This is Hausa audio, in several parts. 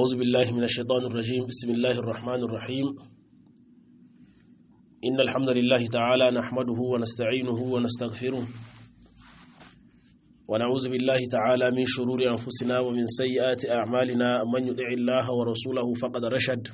أعوذ بالله من الشيطان الرجيم بسم الله الرحمن الرحيم إن الحمد لله تعالى نحمده ونستعينه ونستغفره ونعوذ بالله تعالى من شرور أنفسنا ومن سيئات أعمالنا من يطع الله ورسوله فقد رشد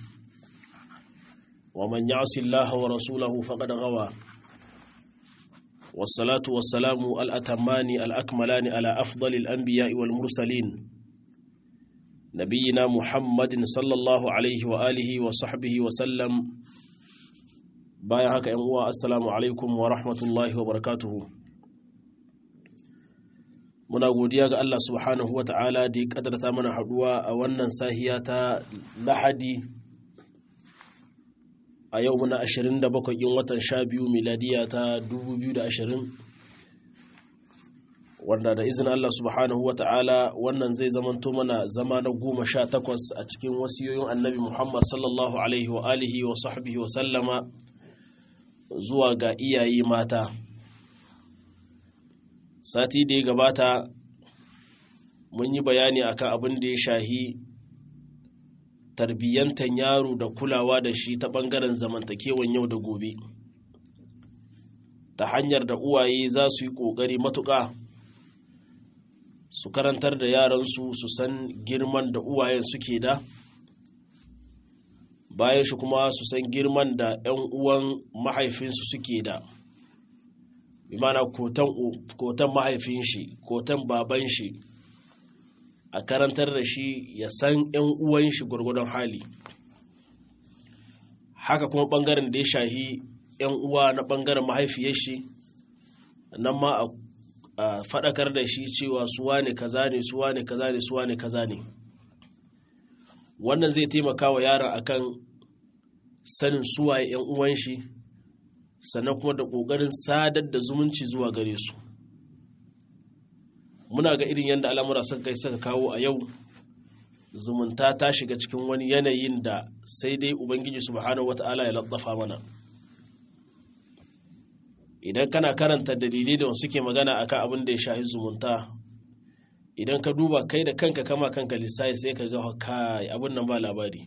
ومن يعص الله ورسوله فقد غوى والصلاة والسلام الأتمان الأكملان على أفضل الأنبياء والمرسلين نبينا محمد صلى الله عليه وآله وصحبه وسلم بايا هكا ينقوى السلام عليكم ورحمة الله وبركاته muna godiya ga Allah subhanahu wa ta'ala da ya kadarta mana haduwa a wannan sahiya ta lahadi a yau muna 27 yin watan 12 miladiya ta 2020 wanda da izinin Allah subhanahu wa ta'ala wannan zai zamanto mana zama na goma sha takwas a cikin wasiyoyin annabi Muhammad sallallahu alaihi wa alihi wa sahbihi wa sallama zuwa ga iyaye mata sati da ya gabata mun yi bayani akan abin da ya shahi tarbiyyantan yaro da kulawa da shi ta ɓangaren zamantakewan yau da gobe ta hanyar da uwaye za su yi ƙoƙari matuƙa su karantar da yaransu su san girman da uwayen suke da bayan shi kuma su san girman da 'yan uwan mahaifinsu suke da imana kotan mahaifin shi kotan baban shi a karantar da shi ya san 'yan uwan shi gwargwadon hali haka kuma bangaren da ya shahi 'yan uwa na bangaren mahaifiyar shi nan ma a faɗakar da shi cewa suwa ne kaza ne suwa ne kaza ne suwa ne kaza ne wannan zai taimaka wa yaron akan sanin suwaye 'yan uwan shi sannan kuma da ƙoƙarin sadar da zumunci zuwa gare su muna ga irin yadda al'amura suka kai suka kawo a yau zumunta ta shiga cikin wani yanayin da sai dai ubangiji subhanahu wata'ala ya laddafa mana idan kana karanta dalilai da suke magana akan abin da ya shahi zumunta idan ka duba kai da kanka kama kanka lissafi sai ka ga kai abin nan ba labari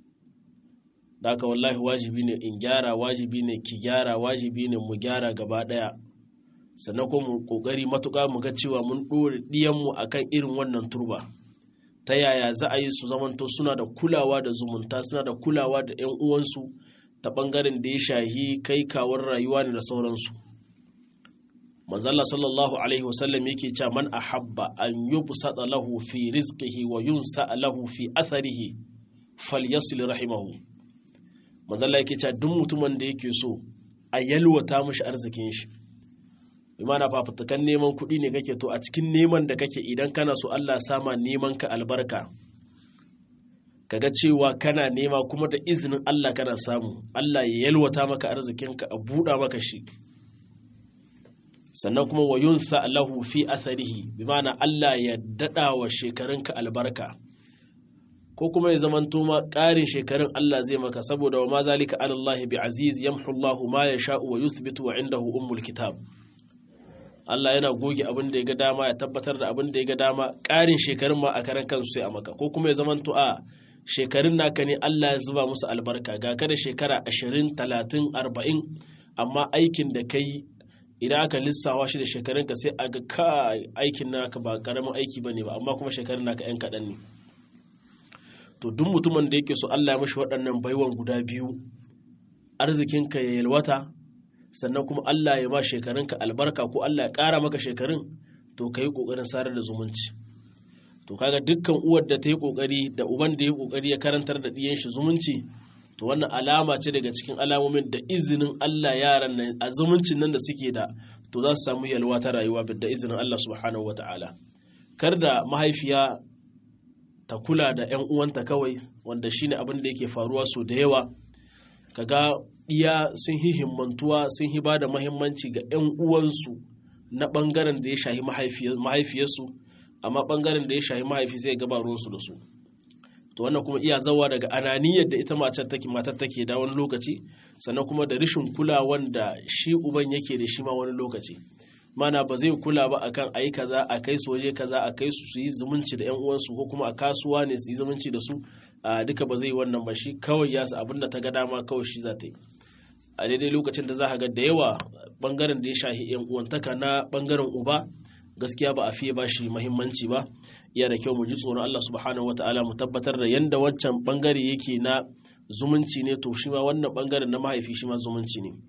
da haka wallahi wajibi ne in gyara wajibi ne ki gyara wajibi ne mu gyara gaba daya sannan kuma mu kokari matuƙa mu ga cewa mun ɗore ɗiyanmu akan irin wannan turba ta yaya za a yi su zamanto suna da kulawa da zumunta suna da kulawa da 'yan uwansu ta ɓangaren da ya shahi kai kawar rayuwa ne da sauransu manzalla sallallahu alaihi wasallam yake cewa man ahabba an yubsata lahu fi rizqihi wa yunsa lahu fi atharihi falyasil rahimahu manzalla yake cewa duk mutumin da yake so a yalwata mashi arzikin shi imana fafutukan neman kuɗi ne kake to a cikin neman da kake idan kana so Allah sama neman ka albarka kaga cewa kana nema kuma da izinin Allah kana samu Allah ya yalwata maka arzikinka a buɗa maka shi sannan kuma wa yunsa lahu fi atharihi bi ma'ana Allah ya daɗa wa shekarunka albarka ko kuma ya zamanto ma ƙarin shekarun Allah zai maka saboda wa ma zalika alallahi bi aziz yamhu Allahu ma yasha'u wa yuthbitu wa indahu ummul kitab Allah yana goge abin da ya ga dama ya tabbatar da abin da ya ga dama ƙarin shekarun ma a karan kansu sai a maka ko kuma ya zamanto a shekarun naka ne Allah ya zuba musu albarka ga ka da shekara ashirin talatin arba'in amma aikin da kai idan aka lissawa shi da shekarunka sai a ga ka aikin naka ba karamin aiki ba ne ba amma kuma shekarun naka 'yan kaɗan ne to duk mutumin da yake so Allah ya mashi waɗannan baiwan guda biyu arzikinka ya yalwata sannan kuma Allah ya ba shekarunka albarka ko Allah ya ƙara maka shekarun to ka yi ƙoƙarin sarar da zumunci to kaga dukkan uwar da ta yi ƙoƙari da uban da ya ƙoƙari ya karantar da ɗiyan shi zumunci to wannan alama ce daga cikin alamomin da izinin Allah yaran nan a zumuncin nan da suke da to za su samu yalwa ta rayuwa da izinin Allah subhanahu wataala kar da mahaifiya ta kula da 'yan uwanta kawai wanda shine abin da yake faruwa so da yawa kaga iya sun yi himmantuwa sun yi ba da mahimmanci ga 'yan uwansu na ɓangaren da ya shahi mahaifiyarsu amma ɓangaren da ya shahi mahaifi zai gaba ruwansu da su to wannan kuma iya zawa daga ananiyar da ita matar take matar take da wani lokaci sannan kuma da rashin kulawan da shi uban yake da shi ma wani lokaci mana ba zai kula ba akan a yi kaza a kai su waje kaza a kai su su yi zumunci da 'yan uwansu ko kuma a kasuwa ne su yi zumunci da su a duka ba zai wannan ba shi kawai ya abin da ta ga dama kawai shi za ta yi a daidai lokacin da za ka ga da yawa bangaren da ya shahi yan uwantaka na bangaren uba gaskiya ba a fiye ba shi muhimmanci ba iya da kyau mu ji tsoron Allah subhanahu wataala mu tabbatar da yanda wancan bangare yake na zumunci ne to shi ma wannan bangaren na mahaifi shi ma zumunci ne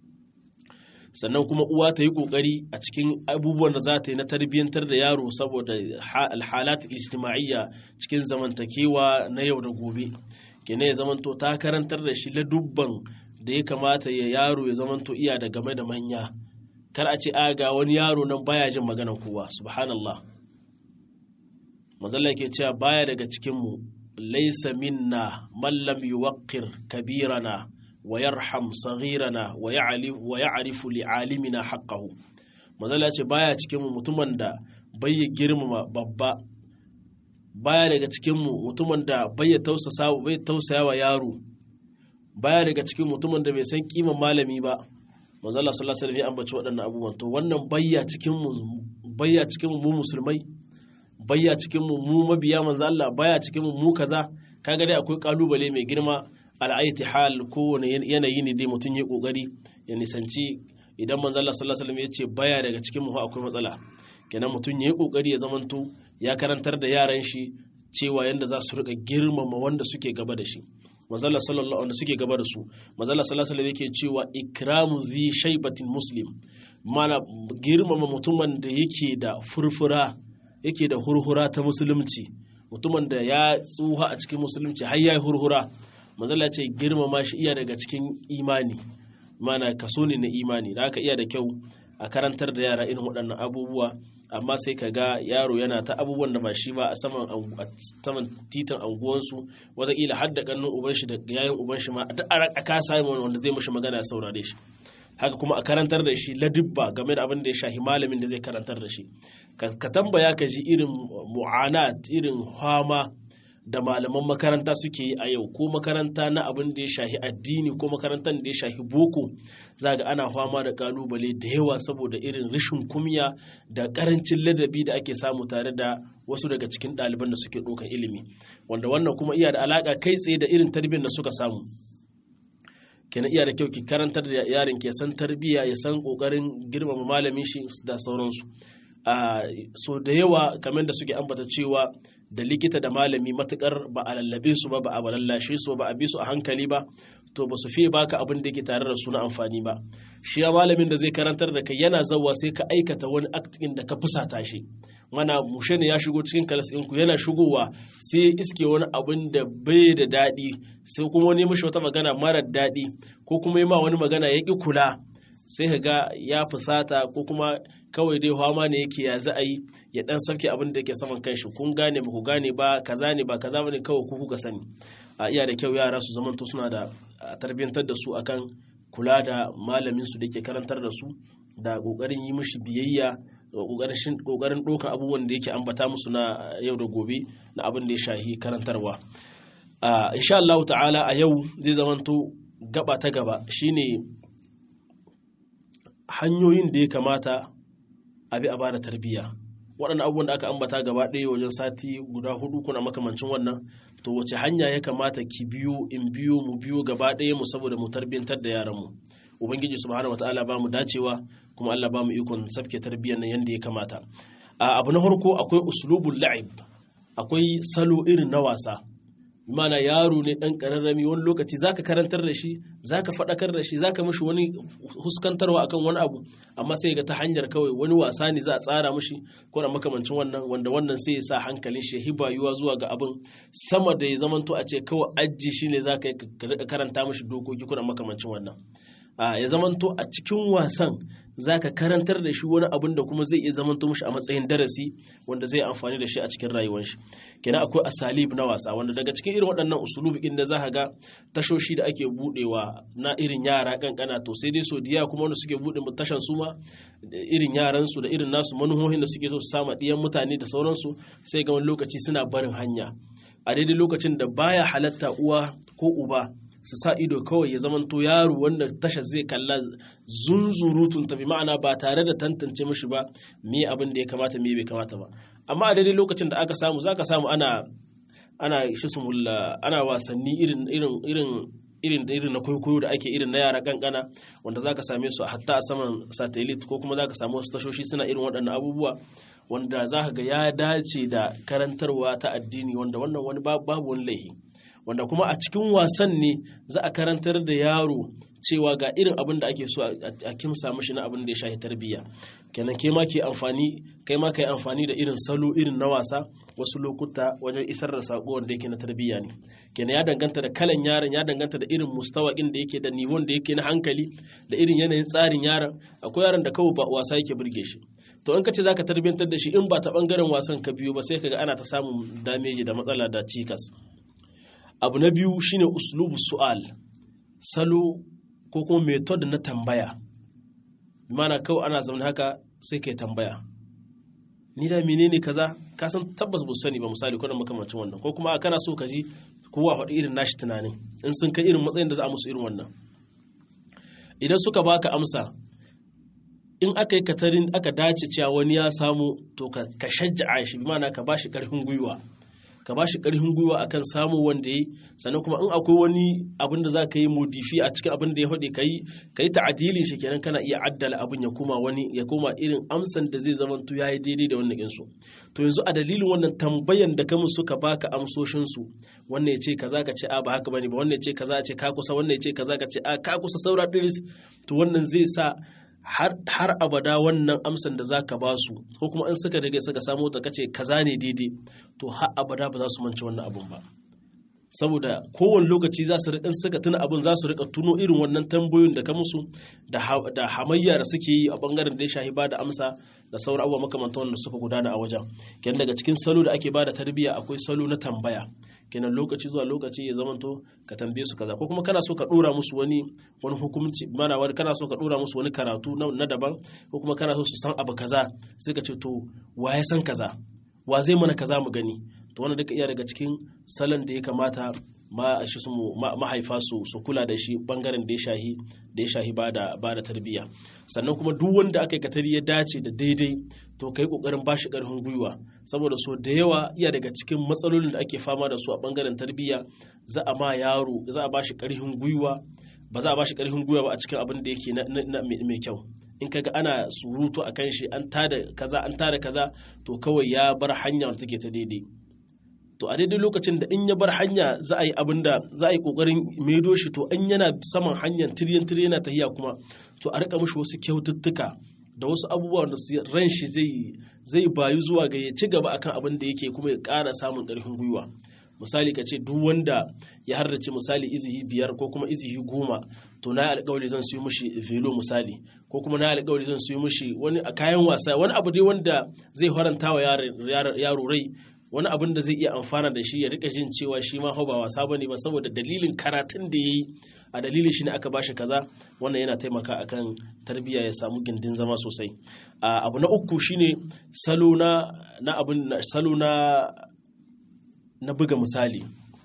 sannan kuma uwa ta yi kokari a cikin abubuwan da za ta yi na tarbiyyantar da yaro saboda alhalat ijtima'iyya cikin zamantakewa na yau da gobe kenan ya zamanto ta karantar da shi ladubban da ya kamata ya yaro ya zamanto iya da game da manya kar a ce a ga wani yaro nan baya jin maganar kowa subhanallah mazalla ke cewa baya daga cikinmu laisa minna man lam yuwaqqir kabirana wa yarham saghirana wa ya'rif wa ya'rifu li'alimina haqqahu mazalla ce baya cikinmu mutumin da bai girmama babba baya daga cikinmu mutumin da bai tausasa bai tausaya wa yaro baya daga cikin mutumin da bai san kiman malami ba manzo Allah sallallahu alaihi wasallam ya ambaci waɗannan abubuwan to wannan bayya cikin mu bayya cikin mu musulmai bayya cikin mu mu mabiya manzo Allah baya cikin mu mu kaza kaga dai akwai kalubale mai girma al'aiti hal kowane yanayi ne dai mutum ya kokari ya nisanci idan manzo Allah sallallahu alaihi wasallam ya ce baya daga cikin mu akwai matsala kenan mutum ya yi kokari ya zamanto ya karantar da yaran shi cewa yanda za su rika girmama wanda suke gaba da shi manzala sallallahu alaihi suke gaba da su manzala sallallahu alaihi yake cewa ikramu zi shaybatin muslim mana girmama mutumin da yake da furfura yake da hurhura ta musulunci mutumin da ya tsuha a cikin musulunci har ya hurhura manzala ce girmama shi iya daga cikin imani mana kaso ne na imani da aka iya da kyau a karantar da yara irin waɗannan abubuwa amma sai ka ga yaro yana ta abubuwan da ba shi ba a saman titin anguwansu wataƙila har da ƙannun uban shi da yayin uban shi ma a kasa wanda zai mashi magana ya saurare shi haka kuma a karantar da shi ladibba game da abin da ya shahi malamin da zai karantar da shi ka tambaya ka ji irin mu'anat irin hama da malaman makaranta suke yi a yau ko makaranta na abin da ya shahi addini ko makarantar da ya shahi boko za ga ana fama da kalubale da yawa saboda irin rashin kumya da karancin ladabi da ake samu tare da wasu daga cikin ɗaliban da suke ɗaukar ilimi wanda wannan kuma iya da alaƙa kai tsaye da irin tarbiyyar da suka samu kenan iya da kyau ki karantar da yaron ke san tarbiyya ya san ƙoƙarin girmama malamin shi da sauransu so da yawa kamar da suke ambata cewa da likita da malami matukar ba a lallabe su ba ba a lallashe su ba a bi su a hankali ba to ba su fiye baka abin da yake tare da su na amfani ba shi ya malamin da zai karantar da kai yana zawa sai ka aikata wani aktin da ka fusata shi mana mushe ne ya shigo cikin kalas ɗinku yana shigowa sai ya iske wani abin da bai da daɗi sai kuma wani mishi wata magana mara daɗi ko kuma yi ma wani magana ya ƙi kula sai ka ga ya fusata ko kuma kawai dai hama ne yake ya za a yi ya dan sauke abin da yake saman kanshi kun gane ba ku gane ba kaza ne ba kaza bane kawai ku kuka sani a iya da kyau yara su zamanto suna da tarbiyyantar da su akan kula da malamin su da ke karantar da su da kokarin yi mishi biyayya kokarin ɗaukar abubuwan da yake ambata musu na yau da gobe na abin da ya shahi karantarwa insha Allah ta'ala a yau zai zamanto gaba ta gaba shine hanyoyin da ya kamata a bi a bada tarbiyya waɗannan abubuwan da aka ambata gaba ɗaya wajen sati guda hudu kuna makamancin wannan to wace hanya ya kamata ki biyo in biyo mu biyo gaba ɗaya mu saboda mu tarbiyyantar da yaran mu ubangiji subhanahu wataala ba mu dacewa kuma Allah ba mu ikon sabke tarbiyyar nan yanda ya kamata a abu na farko akwai uslubul la'ib akwai salo irin na wasa mana yaro ne dan kararrami wani lokaci zaka karantar da shi zaka faɗakar da shi zaka mishi wani huskantarwa akan wani abu amma sai ga ta hanyar kawai wani wasa ne za a tsara mishi ko da makamancin wannan wanda wannan sai ya sa hankalin shi hibayuwa zuwa ga abin sama da ya zamanto a ce kawai ajji shine zaka karanta mishi dokoki ko da makamancin wannan ya zamanto a cikin wasan zaka karantar da shi wani abin da kuma zai iya zamanto mishi a matsayin darasi wanda zai amfani da shi a cikin rayuwar shi kenan akwai asalib na wasa wanda daga cikin irin waɗannan usulubi inda za ka ga tashoshi da ake budewa na irin yara kankana to sai dai so diya kuma wanda suke bude tashan su ma irin yaran su da irin nasu manuhohin da suke so su sama diyan mutane da sauransu sai ga wani lokaci suna barin hanya a daidai lokacin da baya halatta uwa ko uba su sa ido kawai ya zamanto yaro wanda tasha zai kalla zunzurutun tafi ma'ana ba tare da tantance mishi ba me abin da ya kamata me bai kamata ba amma a daidai lokacin da aka samu zaka samu ana ana shi ana wasanni irin irin irin irin irin na kwaikwayo da ake irin na yara kankana wanda zaka same su hatta a saman satellite ko kuma zaka samu wasu tashoshi suna irin waɗannan abubuwa wanda za ka ga ya dace da karantarwa ta addini wanda wannan wani babu wani laihi wanda kuma a cikin wasan ne za a karantar da yaro cewa ga irin abin da ake so a kimsa mashi na abin da ya shahi tarbiyya kenan kai ma ke amfani kai ma kai amfani da irin salo irin na wasa wasu lokuta wajen isar da sako wanda yake na tarbiyya ne kenan ya danganta da kalan yaron ya danganta da irin mustawakin da yake da nivon da yake na hankali da irin yanayin tsarin yaron akwai yaron da kawai ba wasa yake burge shi to in ka ce zaka tarbiyantar da shi in ba ta bangaren wasan ka biyu ba sai kaga ana ta samun dameji da matsala da cikas abu na biyu shine uslubu su'al salo ko kuma method na tambaya mana kawai ana zaune haka sai kai tambaya ni da menene kaza ka san tabbas ba sani ba misali ko da makamancin wannan ko kuma kana so ka ji kowa faɗi irin nashi tunanin in sun kai irin matsayin da za a musu irin wannan idan suka baka amsa in aka yi katarin aka dace cewa wani ya samu to ka shajja'a shi bi mana ka bashi karfin gwiwa ka ba shi ƙarfin gwiwa akan samu wanda ya sannan kuma in akwai wani abin da za ka yi modifi a cikin abin da ya faɗi ka yi ta'adilin shi kenan kana iya addala abin ya koma wani ya koma irin amsan da zai zama ya yi daidai da wannan insu to yanzu a dalilin wannan tambayan da kamun suka baka amsoshin su wannan ya ce kaza ka ce a ba haka bane ba wannan ya ce kaza ce ka kusa wannan ya ce kaza ka ce a ka kusa saura diris to wannan zai sa har abada wannan amsan da za ka ba su ko kuma in suka daga suka samu ta kace kaza ne daidai to har abada ba za su mance wannan abun ba saboda kowane lokaci za su in suka tuna abun za su rika tuno irin wannan tambayoyin da ka musu da hamayya da suke yi a bangaren da ya shahi ba da amsa da sauran abubuwa makamantan wanda suka gudana a wajen kenan daga cikin salo da ake bada tarbiyya akwai salo na tambaya kenan lokaci zuwa lokaci ya zamanto ka tambaye su kaza ko kuma kana so ka dora musu wani wani hukunci mana wani kana so ka dora musu wani karatu na daban ko kuma kana so su san abu kaza sai ka ce to wa ya san kaza wa zai mana kaza mu gani to wannan duka iya daga cikin salon da ya kamata ma shi su mahaifa su su kula da shi bangaren da ya shahi da ya shahi bada bada tarbiyya sannan kuma duk wanda aka yi katari ya dace da daidai to kai kokarin bashi karfin gwiwa saboda so da yawa iya daga cikin matsalolin da ake fama da su a bangaren tarbiyya za a ma yaro za a bashi karfin gwiwa ba za a bashi karfin gwiwa ba a cikin abin da yake na mai kyau in kaga ana surutu a kan shi an tada kaza an tada kaza to kawai ya bar hanya wanda take ta daidai to a daidai lokacin da in ya bar hanya za a yi abin da za a yi kokarin maido shi to in yana saman hanyar tiryan tiryan yana tahiya kuma to a rika mishi wasu kyaututtuka da wasu abubuwa da ran shi zai zai bayu zuwa ga ya ci gaba akan abin da yake kuma ya ƙara samun ƙarfin gwiwa misali ka ce duk wanda ya hardace misali izihi biyar ko kuma izihi goma to na alƙawari zan siyo mishi velo misali ko kuma na alƙawari zan siyo mishi wani kayan wasa wani abu dai wanda zai faranta wa yaro rai wani abin da zai iya amfana da shi ya rika jin cewa shi ma ba wasa bane ba saboda dalilin karatun da yayi a dalilin shi ne aka bashi kaza wannan yana taimaka akan tarbiyya ya samu gindin zama sosai abu na uku shine salo na na abin salo na na buga misali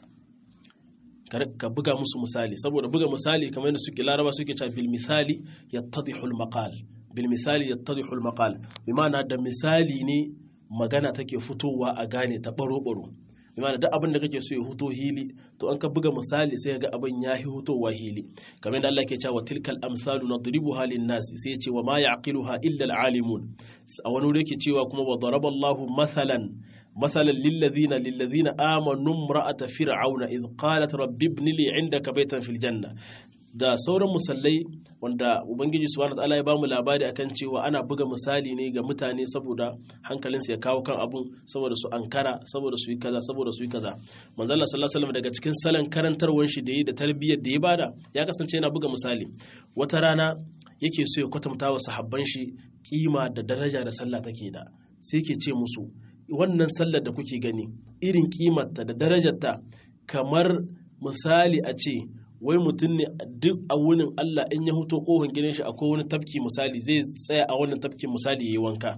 ka buga musu misali saboda buga misali kamar yadda suke laraba suke cewa bil misali yattadihu al maqal bil misali yattadihu al maqal bi ma'ana da misali ne magana take fitowa a gane ta baro-baro imana duk abin da kake so ya huto hili to an ka buga misali sai ga abin ya yi hutowa hili kamar yadda Allah ke cewa tilkal amsalu nadribu halin nasi sai ya ce wa ma ya'qiluha illa al-alimun a wani wuri yake cewa kuma wa daraballahu mathalan مثلا للذين للذين آمنوا امرأة فرعون إذ قالت رب ابن لي عندك بيتا في الجنة da sauran musallai wanda ubangiji subhanahu wataala ya bamu labari akan cewa ana buga misali ne ga mutane saboda hankalinsu ya kawo kan abun saboda su ankara saboda su yi kaza saboda su yi kaza manzo Allah sallallahu alaihi wasallam daga cikin salon karantarwar shi da yi da tarbiyyar da ya bada ya kasance yana buga misali wata rana yake so ya kwatanta wa sahabban shi kima da daraja da sallah take da sai yake ce musu wannan sallar da kuke gani irin kimarta da darajarta kamar misali a ce wai mutum ne duk a wunin Allah in ya huto kohon gidan shi akwai wani tafki misali zai tsaya a wannan tafkin misali ya yi wanka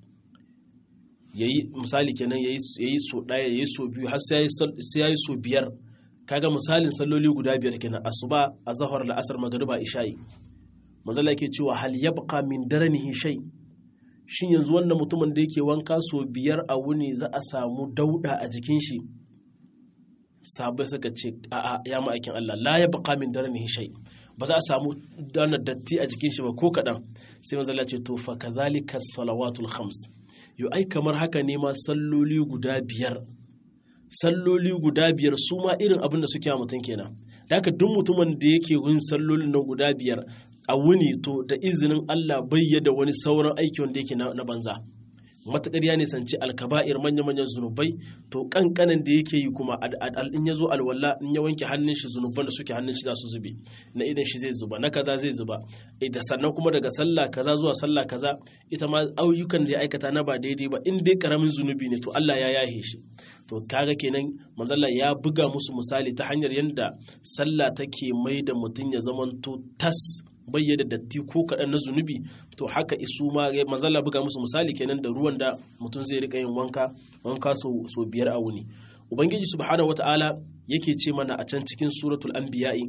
yayi misali kenan yayi so ɗaya yayi so biyu har sai ya yi so biyar kaga misalin salloli guda biyar kenan asuba azhar la'asar magriba isha'i manzala yake cewa hal yabqa min daranihi shay shin yanzu wannan mutumin da yake wanka so biyar a wuni za a samu dauda a jikin shi sabai suka ce a'a ya ma'aikin Allah la ya baqa min darnihi shay ba za a samu dana datti a jikin shi ba ko kadan sai manzo Allah ce to fa kadhalika salawatul khams yo ai kamar haka ne ma salloli guda biyar salloli guda biyar su ma irin abin da suke a mutum kenan da haka duk mutumin da yake yin sallolin na guda biyar a wuni to da izinin Allah bayyada wani sauran aiki wanda yake na banza matuƙar ya nisanci alkaba'ir manya-manyan zunubai to kankanan da yake yi kuma in ya zo alwala in ya wanke hannun shi zunuban da suke hannun shi za su zube na idan shi zai zuba na kaza zai zuba da sannan kuma daga sallah kaza zuwa sallah kaza ita ma ayyukan da ya aikata na ba daidai ba in dai karamin zunubi ne to Allah ya yahe shi to kaga kenan manzalla ya buga musu misali ta hanyar yadda sallah take mai da mutum ya zamanto tas bayyana datti ko kaɗan na zunubi to haka isu ma manzala buga musu misali kenan da ruwan da mutum zai rika yin wanka wanka so biyar a wuni ubangiji subhanahu wata'ala yake ce mana a can cikin suratul anbiya'i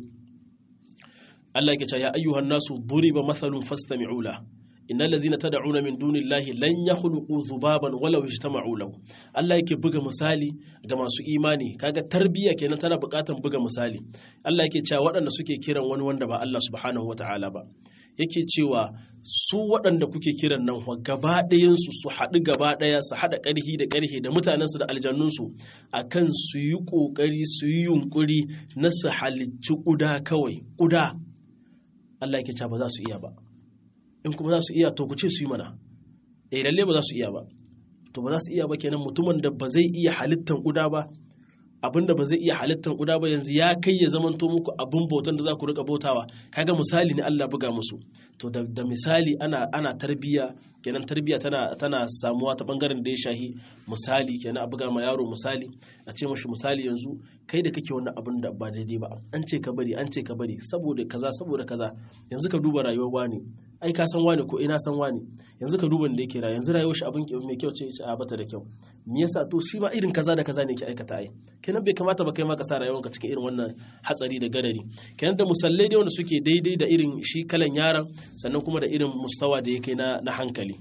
Allah yake cewa ya ayyuhan nasu duriba mathalun fastami'u la innal ladhina tad'una min dunillahi lan yakhluqu dhubaban walau ijtama'u lahu Allah yake buga misali ga masu imani kaga tarbiyya kenan tana buƙatar buga misali Allah yake cewa waɗanda suke kiran wani wanda ba Allah subhanahu wata'ala ba yake cewa su waɗanda kuke kiran nan gaba ɗayansu su haɗu gaba ɗaya su haɗa ƙarhi da ƙarhe da mutanensu da aljannunsu a kan su yi ƙoƙari su yi yunƙuri na su halicci ƙuda kawai ƙuda Allah yake cewa ba za su iya ba in kuma za su iya to ku ce su yi mana eh lalle ba za su iya ba to ba za su iya ba kenan mutumin da ba zai iya halittan ƙuda ba abin da ba zai iya halittar guda ba yanzu ya kai ya zamanto muku abin bautan da za ku rika bautawa kaga misali ne Allah buga musu to da, da misali ana ana tarbiya kenan tarbiya tana tana samuwa ta bangaren da ya shahi misali kenan a buga ma yaro misali a ce mashi misali yanzu kai da kake wannan abin da ba daidai ba an ce ka bari an ce ka bari saboda kaza saboda kaza yanzu ka duba rayuwar wani ai ka san wani ko ina san wani yanzu ka duba da yake rayuwa yanzu rayuwar shi abin mai kyau ce a bata da kyau me yasa to shi ba irin kaza da kaza ne ke aikata ai kenan bai kamata ba kai ma ka sa rayuwarka cikin irin wannan hatsari da gadari kenan da musallai dai wanda suke daidai da irin shi kalan yaron sannan kuma da irin mustawa da ya kai na hankali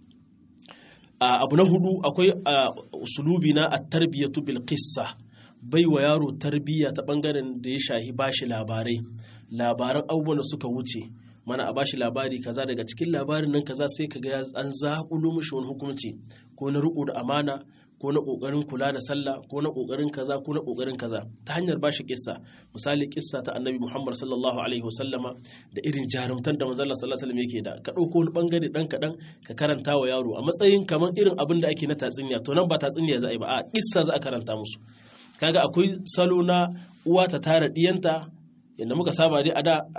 abu na hudu akwai usulubi na at-tarbiyatu bil qissa bai wa yaro tarbiyya ta bangaren da ya shahi bashi labarai labaran abubuwan da suka wuce mana a bashi labari kaza daga cikin labarin nan kaza sai kaga an zaƙulo mishi wani hukunci ko na riƙo da amana ko na ƙoƙarin kula da sallah ko na ƙoƙarin kaza ko na ƙoƙarin kaza ta hanyar bashi kissa misali kissa ta annabi muhammad sallallahu alaihi wasallama da irin jarumtan da manzon sallallahu alaihi wasallam yake da ka ɗauko wani bangare dan kaɗan ka karanta wa yaro a matsayin kamar irin abin da ake na tatsinya to nan ba tatsinya za a yi ba a kissa za a karanta musu kaga akwai salo na uwa ta tara diyanta yadda muka saba dai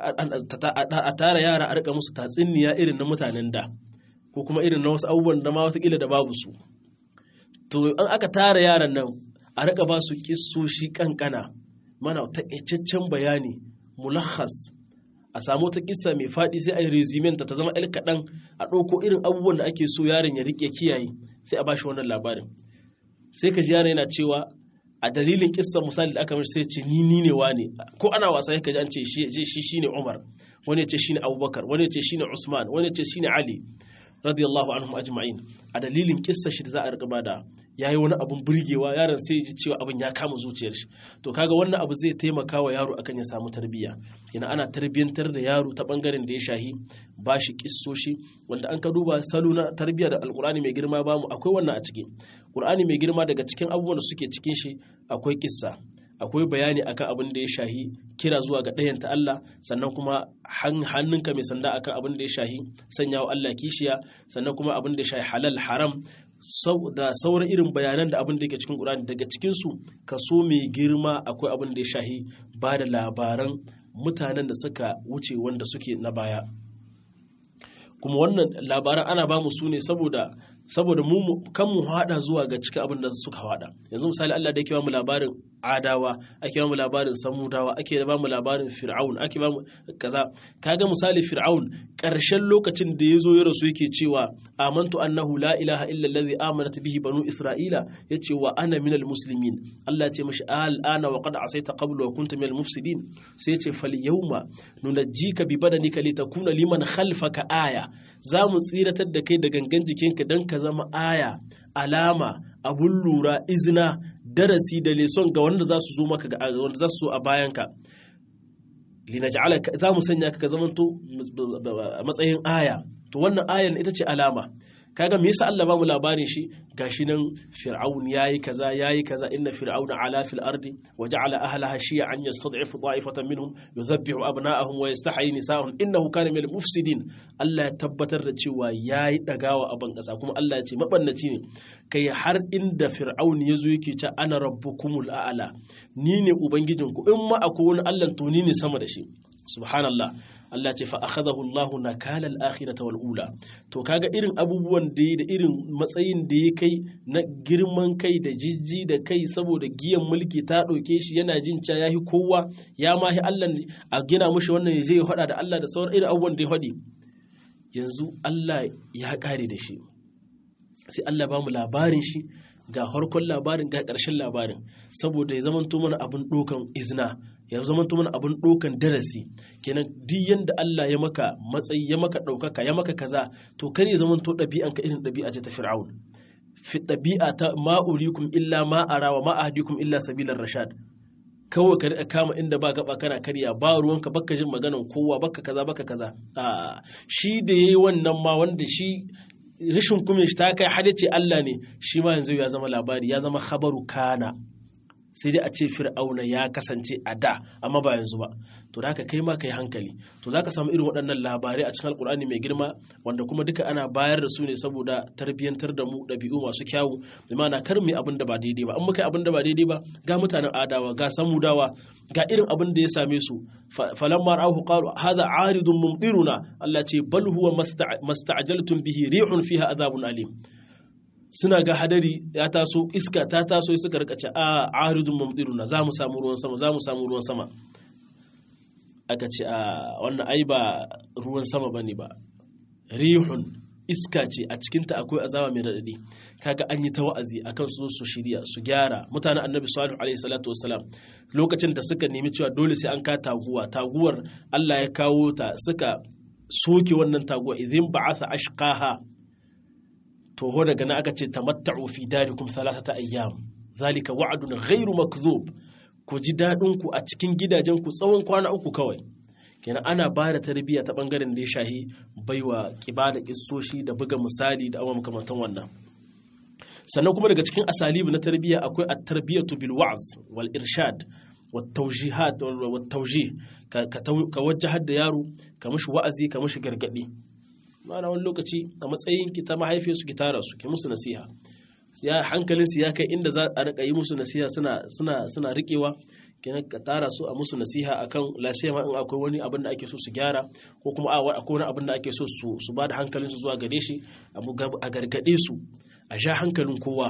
a tara yara a rika musu tatsuniya irin na mutanen da ko kuma irin na wasu abubuwan da ma watakila da babu su to an aka tara yaran nan a rika ba su kissoshi kankana mana taƙaitaccen bayani mulakhas a samu ta kissa mai faɗi sai a yi rezimenta ta zama el kaɗan a ɗauko irin abubuwan da ake so yaron ya riƙe kiyaye sai a ba shi wannan labarin sai ka ji yaron yana cewa a dalilin kissa misali da aka mishi sai ce ni ni ne wane ko ana wasa yake ji an ce shi shi shine Umar wani ya ce shine Abubakar wani ya ce shine Usman wani ya ce shine Ali radiyallahu anhum ajma'in a dalilin kissa shi da za a rika bada yayi wani abun burgewa yaron sai ji cewa abin ya kama zuciyar shi to kaga wannan abu zai taimaka wa yaro akan ya samu tarbiyya kina ana tarbiyyantar da yaro ta bangaren da ya shahi bashi kissoshi wanda an ka duba salo na tarbiyya da alkur'ani mai girma bamu akwai wannan a ciki qur'ani mai girma daga cikin abubuwan da suke cikin shi akwai kissa akwai bayani akan abin da ya shahi kira zuwa ga ɗayanta Allah sannan kuma hannunka mai sanda akan abin da ya shahi sanya wa Allah kishiya sannan kuma abin da ya shahi halal haram da sauran irin bayanan da abin da yake cikin Qur'ani daga cikin su kaso mai girma akwai abin da ya shahi ba da labaran mutanen da suka wuce wanda suke na baya kuma wannan labaran ana ba mu su ne saboda saboda mu kan mu hada zuwa ga cikin abin da suka hada yanzu misali Allah da yake ba mu labarin adawa ake ba mu labarin samudawa ake ba mu labarin fir'aun ake ba mu kaza kaga misali fir'aun karshen lokacin da yazo ya rasu yake cewa amantu annahu la ilaha illa allazi amanat bihi banu isra'ila yace wa ana minal muslimin Allah ya ce mishi al'ana wa qad asaita qablu wa kunta minal mufsidin sai ya ce fal yawma nunajjika bi badanika litakuna liman khalfaka aya za mu tsiratar da kai da gangan jikinka dan ka zama aya alama abun lura izina darasi da leson ga wanda za su zo maka ga wanda za su zo a bayanka linaj'alaka za mu sanya ka ka zamanto a matsayin aya to wannan ayan ita ce alama kaga me yasa Allah ba mu labarin shi gashi nan fir'aun yayi kaza yayi kaza inna fir'auna ala fil ardi wa ja'ala ahlaha shiy'an yastad'ifu da'ifatan minhum yudhabbihu abna'ahum wa yastahyi nisa'ahum innahu kana minal mufsidin Allah ya tabbatar da cewa yayi dagawa a ban kasa kuma Allah ya ce mabannaci ne kai har inda fir'aun yazo yake ce ana rabbukumul a'la ni ne ubangijinku in ma akwai wani Allah to ni ne sama da shi subhanallah Allah ce fa akhadahu Allah nakala al-akhirata wal ula to kaga irin abubuwan da da irin matsayin da ya kai na girman kai da jijji da kai saboda giyan mulki ta ɗauke shi yana jin ca yahi kowa ya mahi Allah a gina mushi wannan zai hada da Allah da sauran irin abubuwan da ya hadi yanzu Allah ya kare da shi sai Allah ba mu labarin shi ga harkon labarin ga ƙarshen labarin saboda ya zamanto mana abin ɗokan izina ya zamanto mana abin ɗokan darasi kenan duk yanda Allah ya maka matsayi ya maka ɗaukaka ya maka kaza to kar ya zamanto ɗabi'an ka irin ɗabi'a ce ta fir'aun fi ɗabi'a ta ma urikum illa ma ara wa ma ahdikum illa sabilar rashad kawai ka kama inda ba gaba kana karya ba ruwanka baka jin maganan kowa baka kaza baka kaza a shi da yayi wannan ma wanda shi rashin kuma shi ta kai hada ce Allah ne shi ma yanzu ya zama labari ya zama khabaru kana sai dai a ce fir'auna ya kasance a da amma ba yanzu ba to da haka kai ma kai hankali to zaka samu irin waɗannan labarai a cikin alkur'ani mai girma wanda kuma duka ana bayar da su ne saboda tarbiyyantar da mu ɗabi'u masu kyawu bi ma'ana kar mu abin da ba daidai ba an muka abin da ba daidai ba ga mutanen adawa ga samudawa ga irin abin da ya same su falamma ra'ahu qalu hadha aridun mumdiruna Allah ce bal huwa masta'jaltum bihi rihun fiha adhabun alim suna ga hadari ya taso iska ta taso suka rika ce a aridun mumdiruna za mu samu ruwan sama za mu samu ruwan sama aka ce a wannan ai ba ruwan sama bane ba rihun iska ce a cikinta akwai azaba mai radadi kaga an yi ta wa'azi akan su su shirya su gyara mutanen annabi salihu alaihi salatu wassalam lokacin da suka nemi cewa dole sai an ka taguwa taguwar Allah ya kawo ta suka soke wannan taguwa idin ba'atha ashqaha to ho daga nan aka ce tamatta'u fi darikum thalathata ayyam zalika wa'dun ghairu makdhub ku ji dadin ku a cikin gidajen ku tsawon kwana uku kawai kenan ana ba da tarbiyya ta bangaren da ya shahi baiwa kiba da kissoshi da buga misali da abubuwan makamantan wannan sannan kuma daga cikin asalibu na tarbiyya akwai at-tarbiyatu bil wa'z wal irshad wat tawjihat wat tawjih ka wajjahar da yaro ka mishi wa'azi ka mishi gargadi ma'ana wani lokaci a matsayin ki ta mahaifiyarsu ki tara su ki musu nasiha ya hankalin su ya kai inda za a rika yi musu nasiha suna suna suna rikewa kenan ka tara su a musu nasiha akan lasiyama in akwai wani abin da ake so su gyara ko kuma akwai wani abin da ake so su su ba da hankalin su zuwa gare shi a gargade su a sha hankalin kowa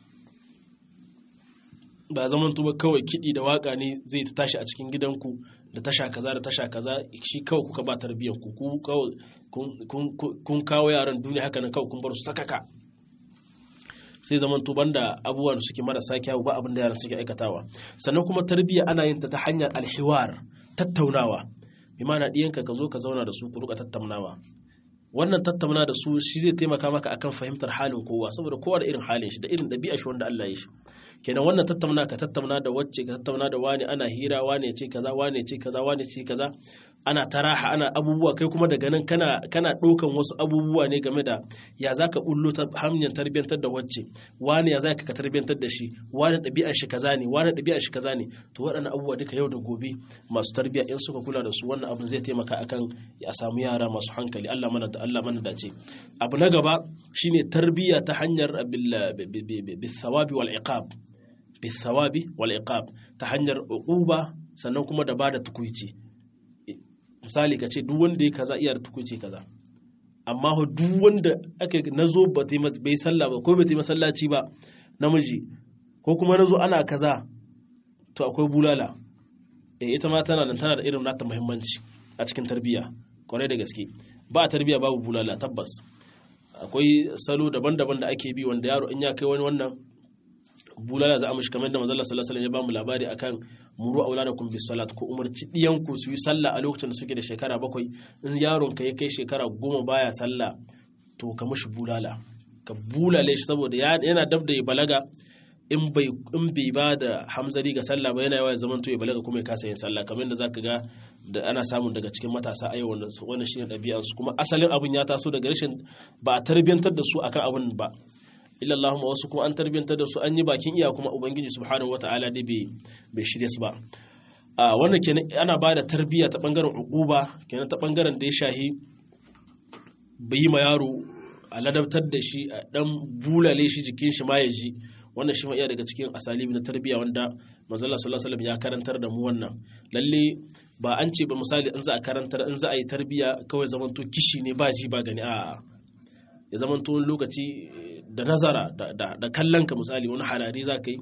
ba zaman tuba kawai kiɗi da waka ne zai ta tashi a cikin gidanku da tasha kaza da tasha kaza shi kawai kuka ba tarbiyyar ku kun kawo yaran duniya haka nan kawai kun bar su sakaka sai zaman tuban da abubuwa da suke marasa kyawu ba abin da yaran suke aikatawa sannan kuma tarbiyya ana yin ta ta hanyar alhiwar tattaunawa bi ma'ana ɗiyanka ka zo ka zauna da su ku rika tattaunawa wannan tattauna da su shi zai taimaka maka akan fahimtar halin kowa saboda kowa da irin halin shi da irin ɗabi'a shi wanda Allah ya shi kenan wannan tattauna ka tattauna da wacce ka tattauna da wani ana hira wani ce kaza wani ce kaza wani ce kaza ana taraha ana abubuwa kai kuma daga nan kana kana ɗaukan wasu abubuwa ne game da ya zaka bullo ta hanyar tarbiyyantar da wacce wani ya zaka ka tarbiyyantar da shi wani ɗabi'ar shi kaza ne wani ɗabi'ar shi kaza ne to waɗannan abubuwa duka yau da gobe masu tarbiyya in suka kula da su wannan abin zai taimaka akan a samu yara masu hankali Allah mana da Allah mana dace abu na gaba shine tarbiyya ta hanyar bil thawabi wal iqab bisawabi wal iqab ta hanyar uquba sannan kuma da bada tukuici misali ka ce duk wanda ya kaza iya da tukuici kaza amma ho duk wanda aka nazo ba ta bai sallah ba ko bai ta masallaci ba namiji ko kuma nazo ana kaza to akwai bulala eh ita ma tana nan tana da irin nata muhimmanci a cikin tarbiyya kwarai da gaske ba tarbiyya babu bulala tabbas akwai salo daban-daban da ake bi wanda yaro in ya kai wani wannan bulala za a mishi kamar da manzon sallallahu alaihi ya bamu labari akan muru auladakum bis salat ko umarci diyanku su yi sallah a lokacin da suke da shekara bakwai in yaron ka ya kai shekara goma baya sallah to ka mishi bulala ka bulale shi saboda yana dab da ya balaga in bai in bai ba da hamzari ga sallah ba yana yawa ya zamanto ya balaga kuma ya kasa yin sallah kamar yadda zaka ga da ana samun daga cikin matasa a yau wannan shine ɗabi'ar su kuma asalin abin ya taso daga rashin ba a tarbiyantar da su akan abin ba illa Allahumma wasu kuma an tarbiyantar da su an yi bakin iya kuma ubangiji subhanahu wataala dai bai bai shirye su ba a wannan kenan ana ba da tarbiyya ta bangaren uquba kenan ta bangaren da ya shahi bai yi ma yaro a ladabtar da shi a dan bulale shi jikin shi ma ya ji wannan shi ma iya daga cikin asalibi na tarbiyya wanda manzala sallallahu alaihi ya karantar da mu wannan lalle ba an ce ba misali in za a karantar in za a yi tarbiyya kawai zamanto kishi ne ba ji ba gani a'a ya zamanto wani lokaci da nazara da kallon ka misali wani harare za ka yi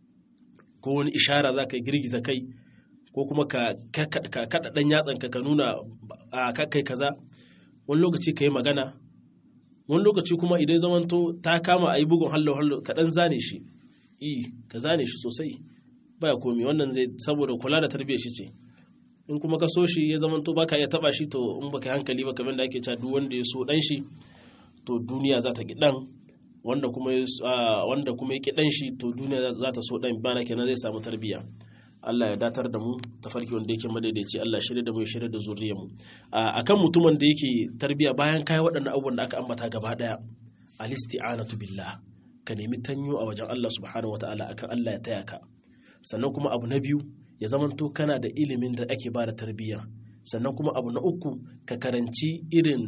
ko wani ishara za ka yi girgiza kai ko kuma ka kaɗa ɗan yatsanka ka nuna a kai kaza wani lokaci ka yi magana wani lokaci kuma idan zamanto ta kama a yi bugun hallo hallo ka dan zane shi i ka zane shi sosai baya komi wannan zai saboda kula da tarbiyyar shi ce in kuma ka so shi ya zamanto baka iya taba shi to in baka hankali ba kamar da ake cewa duk wanda ya so dan shi to duniya za ta ki dan wanda kuma wanda kuma ya ki dan shi to duniya za ta so dan bana kenan zai samu tarbiyya Allah ya datar da mu tafarki wanda yake madaidaici Allah shirya da mu ya shirya da zuriyar mu akan mutumin da yake tarbiya bayan kai waɗannan abubuwan da aka ambata gaba daya alisti'anatu billah ka nemi tanyo a wajen Allah subhanahu wataala akan Allah ya taya ka sannan kuma abu na biyu ya zamanto kana da ilimin da ake bada tarbiyya sannan kuma abu na uku ka karanci irin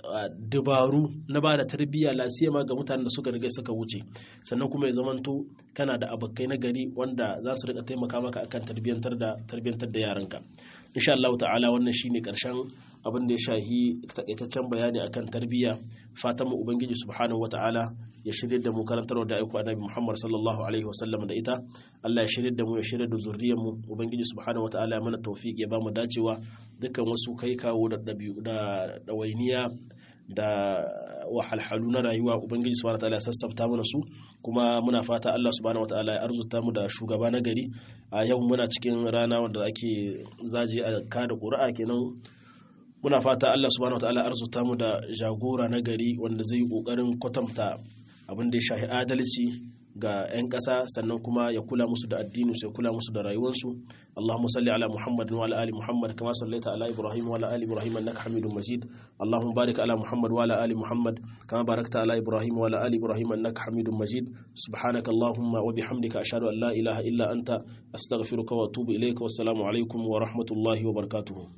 dabaru na ba da tarbiyya lasiyama ga mutanen da suka riga suka wuce sannan kuma ya zamanto kana da abokai na gari wanda za su rika taimaka maka akan tarbiyyantar da tarbiyyantar da yaranka insha Allah ta'ala wannan shine karshen abin da ya shahi takaitaccen bayani akan tarbiyya fatan mu ubangiji subhanahu wata'ala ya shirye da mu karantarwa da aiko annabi Muhammad sallallahu alaihi wasallam da ita Allah ya shirye da mu ya shirye da zuriyar mu ubangiji subhanahu wata'ala ya mana tawfiq ya ba mu dacewa dukkan wasu kai kawo da dabi'u da dawainiya da wahalhalu na rayuwa ubangiji subhanahu wataala ya sassafta mana su kuma muna fata Allah subhanahu wataala ya arzuta mu da shugaba na gari a yau muna cikin rana wanda ake zaje a kada ƙuri'a kenan muna fata Allah subhanahu wataala arzuta mu da jagora na gari wanda zai yi kokarin kwatanta abin da ya shahi adalci ga 'yan ƙasa sannan kuma ya kula musu da addini su ya kula musu da rayuwarsu Allahumma salli ala Muhammad wa ala ali Muhammad kama sallaita ala Ibrahim wa ala ali Ibrahim innaka Hamidum Majid Allahumma barik ala Muhammad wa ala ali Muhammad kama barakta ala Ibrahim wa ala ali Ibrahim innaka Hamidum Majid subhanaka Allahumma wa bihamdika ashhadu an la ilaha illa anta astaghfiruka wa atubu ilayka wassalamu alaikum wa rahmatullahi wa barakatuh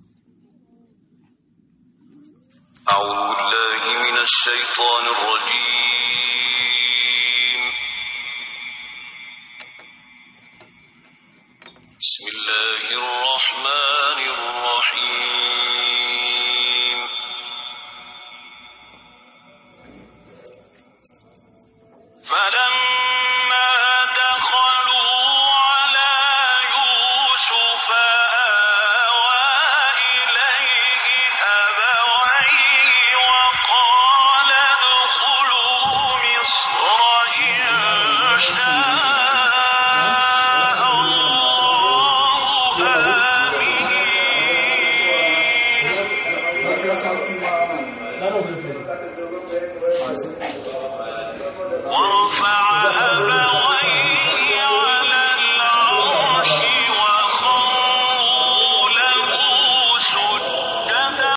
أعوذ بالله من الشيطان الرجيم بسم الله الرحمن الرحيم فلما دخلوا على يوسف آوى إليه أبويه وقال ادخلوا مصر إن شاء الله آمين ورفع أبويه